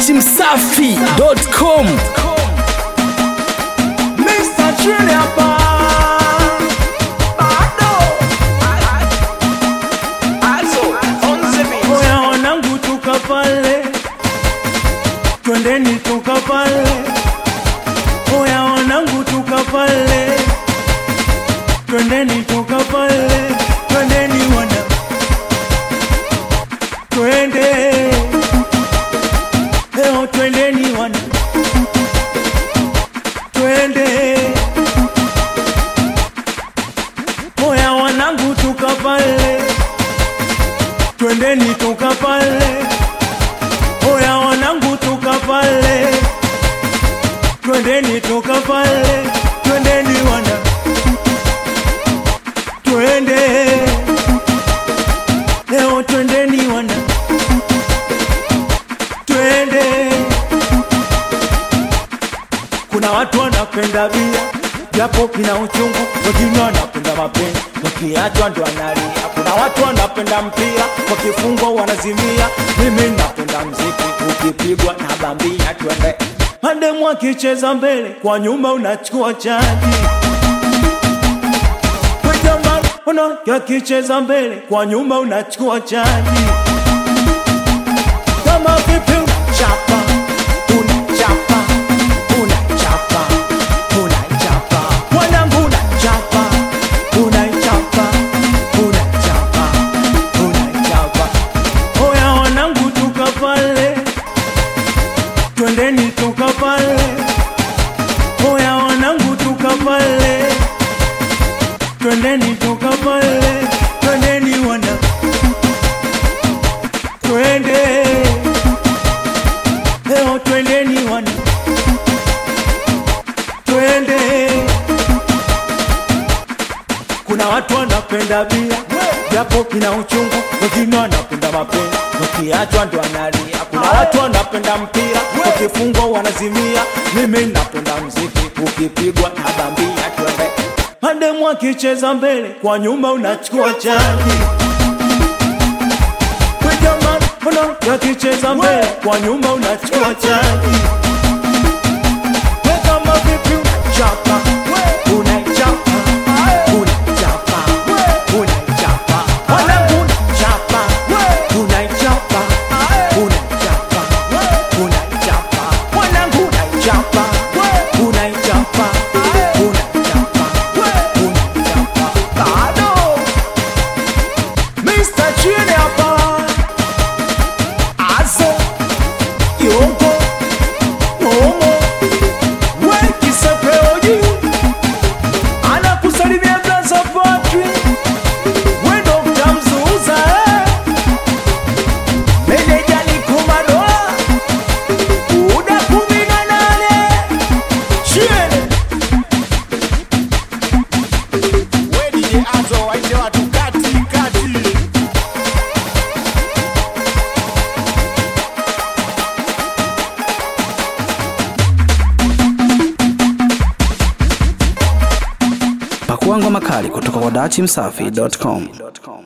dachimsafi.com Mr. Trini hapa. Bado. Oya wanangu tuka pale, twendeni tuka pale. Oya wanangu tuka pale, twendeni tuka pale, twendeni wana, twende leo, twendeni wana, twende Oya wanangu tuka pale, twendeni tuka pale. Oya wanangu tuka pale, twendeni tuka pale, twendeni wana, twende leo, twendeni wana, twende. Kuna watu wanapenda bia japo kina uchungu, wengine wanapenda mapenzi, wakiachwa ndo analia. Kuna watu wanapenda mpira, wakifungwa wanazimia. Mimi napenda mziki, ukipigwa na bambia, twende mademu akicheza mbele, kwa nyuma unachukua chaji Ona yakicheza mbele, kwa nyuma unachukua chaji kama vipi unachapa unachapa unachapa unachapa mwanangu unachapa unachapa unachapa unachapa oya wanangu tuka pale twendeni tuka pale oya wanangu tuka pale twendeni tuka pale twendeni wana twende leo twendeni wana twende kuna watu wanapenda bia japo kina uchungu wengine wanapenda mapenzi wakiachwa ndo analia kuna watu wanapenda mpira wakifungwa wanazimia mimi napenda mziki ukipigwa na bambia twende mademu akicheza mbele kwa nyuma unachukua chaji Jamani, mbona yakicheza mbele kwa nyuma unachukua chaji We kama vipi unachapa unachapa unachapa unachapa wanangu unachapa unachapa unachapa unachapa wanangu unachapa unachapa unachapa unachapa bado Mr. Chini hapa Azo Yongo Momo Weki Sepeoji Anakusalimia Blaza Patri Wendo mtamzuza eh Meneja ni kumadoa Uda kumi na nane Chini Wedi azo waite watu kati kati. pakuangwa makali kutoka kwa dachimsafi.com